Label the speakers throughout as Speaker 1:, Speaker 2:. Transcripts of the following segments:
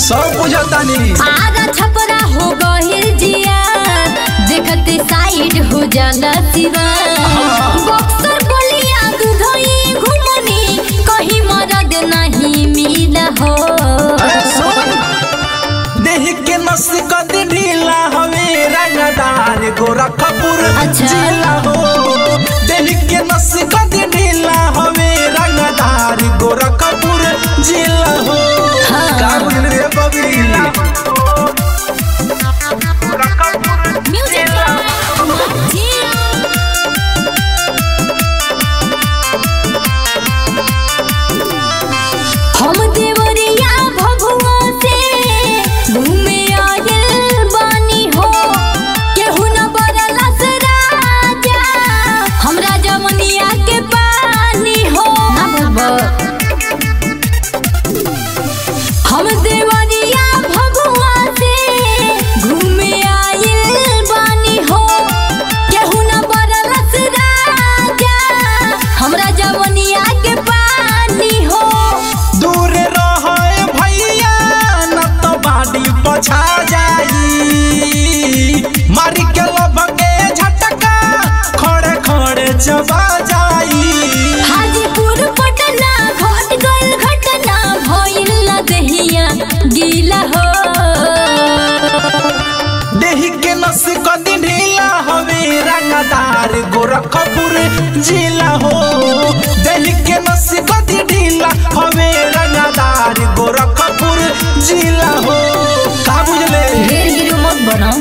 Speaker 1: सब बुझतानी
Speaker 2: आधा छपरा हो गहिल जिया देखते साइड हो जाला सिवा बक्सर बोलिया दुधई घुमनी कहीं मरद नहीं मिला हो
Speaker 1: अरे सुन देह के नस कद ढीला हवे रंगदार गोरखपुर
Speaker 2: अच्छा।
Speaker 1: जिला हो देह के नस कद ढीला हवे रंगदार गोरखपुर जिला हो
Speaker 2: हाँ।
Speaker 1: का बुझल रे बबी
Speaker 2: म्यूजिक हम देवरिया भभुआ से घूमे आयल बानी हो केहू न बरलस राजा हमरा जमनिया के पानी हो ना भगवा हम देवरिया भगवा से घूमे आइल बानी हो केहू न बरलस राजा हमरा जवनिया के पानी हो
Speaker 1: दूर रहे भैया न तो बाड़ी पछा जाई मारी के लभके झटका खड़े खड़े चबा जाई
Speaker 2: हाजीपुर पटना घट गइल घटना भइल न दहिया गीला हो
Speaker 1: देह के नस कदी ढीला हवे रंगदार गोरखपुर जिला हो देह के नस कदी ढीला हवे रंगदार गोरखपुर जिला हो का बुझले
Speaker 2: ढेर हीरो मत बनाओ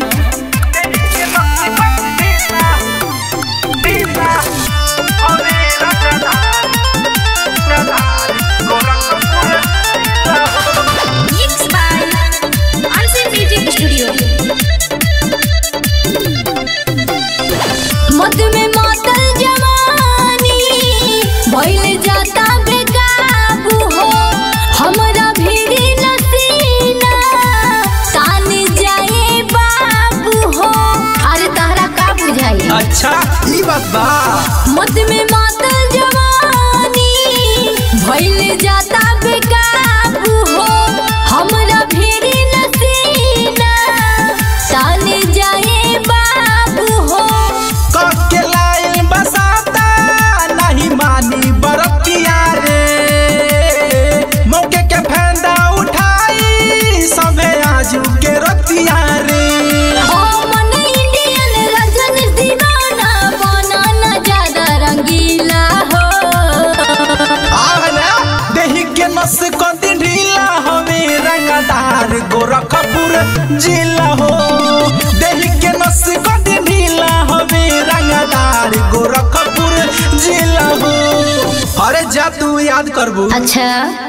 Speaker 2: Mixed by Unseen Music Studio. मद में मातल जवानी भइल जाता बेकाबू हो हमरा भीरी नसीना तान जाए बाबू हो अरे तहरा का बुझाई
Speaker 1: अच्छा ई बात बा
Speaker 2: मद में मातल जवानी भइल जाता बेकाबू हो हमरा भीरी नसीना तान जाए बाबू हो
Speaker 1: कके लाइन बसाता नहीं मानी बरतिया रे मौके के फैंदा उठाई सबे आजू के रतिया रे
Speaker 2: ओ मन इंडियन रजन दीवाना बनाना ज्यादा रंगीला हो
Speaker 1: आहला देही के नस कदी ढीला हवे रंगदार गोरखपुर जिला हो देही के नस कदी ढीला हवे रंगदार गोरखपुर जिला हो अरे जा तू याद करबू
Speaker 2: अच्छा